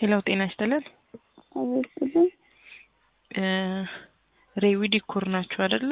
ሄሎ ጤና ይስጥልን። አበስብን እ ሬዊ ዲኮር ናችሁ አይደለ?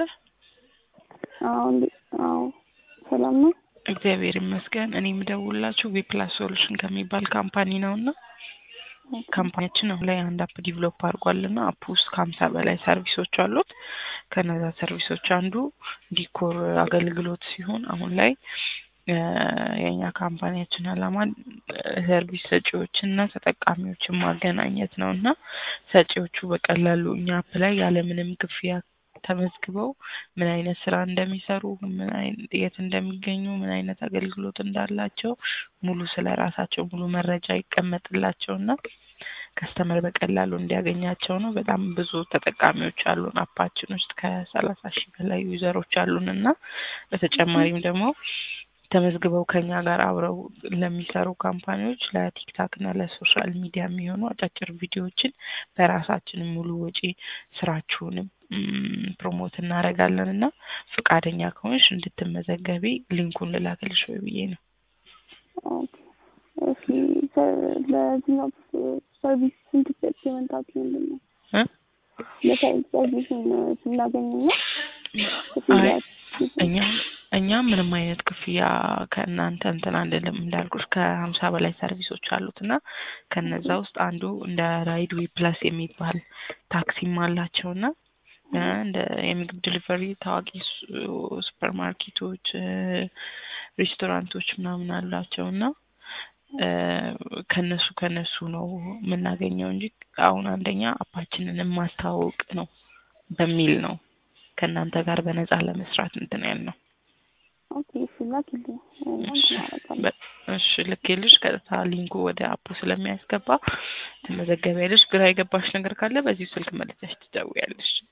አዎ እንዴ- አዎ ሰላም ነው። እግዚአብሔር ይመስገን። እኔ የምደውላችሁ ዊፕላስ ሶሉሽን ከሚባል ካምፓኒ ነው እና ካምፓኒያችን አሁን ላይ አንድ አፕ ዲቨሎፕ አድርጓል እና አፕ ውስጥ ከሀምሳ በላይ ሰርቪሶች አሉት። ከነዛ ሰርቪሶች አንዱ ዲኮር አገልግሎት ሲሆን አሁን ላይ እ የኛ ካምፓኒያችን አላማ ሰርቪስ ሰጪዎችን እና ተጠቃሚዎችን ማገናኘት ነው እና ሰጪዎቹ በቀላሉ እኛ አፕ ላይ ያለምንም ክፍያ ተመዝግበው ምን አይነት ስራ እንደሚሰሩ ምን አይነት የት እንደሚገኙ ምን አይነት አገልግሎት እንዳላቸው ሙሉ ስለ ራሳቸው ሙሉ መረጃ ይቀመጥላቸው እና ከስተመር በቀላሉ እንዲያገኛቸው ነው። በጣም ብዙ ተጠቃሚዎች አሉን አፓችን ውስጥ ከሰላሳ ሺህ በላይ ዩዘሮች አሉን እና በተጨማሪም ደግሞ ተመዝግበው ከኛ ጋር አብረው ለሚሰሩ ካምፓኒዎች ለቲክታክ እና ለሶሻል ሚዲያ የሚሆኑ አጫጭር ቪዲዮዎችን በራሳችን ሙሉ ወጪ ስራችሁንም ም፣ ፕሮሞት እናደርጋለን እና ፈቃደኛ ከሆንሽ እንድትመዘገቢ ሊንኩን ልላክልሽ ወይ ብዬ ነው። ኦኬ። እሺ ሰ- ለዚህኛው ሰርቪስ ስንት ፔመንታች ምንድን ነው? እ? ለሰርቪስ ሰርቪሱን ስናገኝና አይ እኛ እኛ ምንም አይነት ክፍያ ከእናንተ እንትን አንልም። እንዳልኩሽ ከሀምሳ በላይ ሰርቪሶች አሉት እና ከነዛ ውስጥ አንዱ እንደ ራይድ ዌይ ፕላስ የሚባል ታክሲም አላቸው እና እ እንደ የምግብ ዲሊቨሪ ታዋቂ ሱ- ሱፐር ማርኬቶች እ ሬስቶራንቶች ምናምን አላቸው እና እ ከነሱ ከነሱ ነው የምናገኘው እንጂ አሁን አንደኛ አፓችንን ማስተዋወቅ ነው በሚል ነው ከእናንተ ጋር በነፃ ለመስራት እንትን ያልነው። ኦኬ እሺ ላኪልኝ እና እሺ እናደርጋለን። በ- እሺ ልኬልሽ ቀጥታ ሊንኩ ወደ አፑ ስለሚያስገባ ትመዘገቢያለሽ። ግራ የገባሽ ነገር ካለ በዚሁ ስልክ መልሰሽ ትደውያለሽ።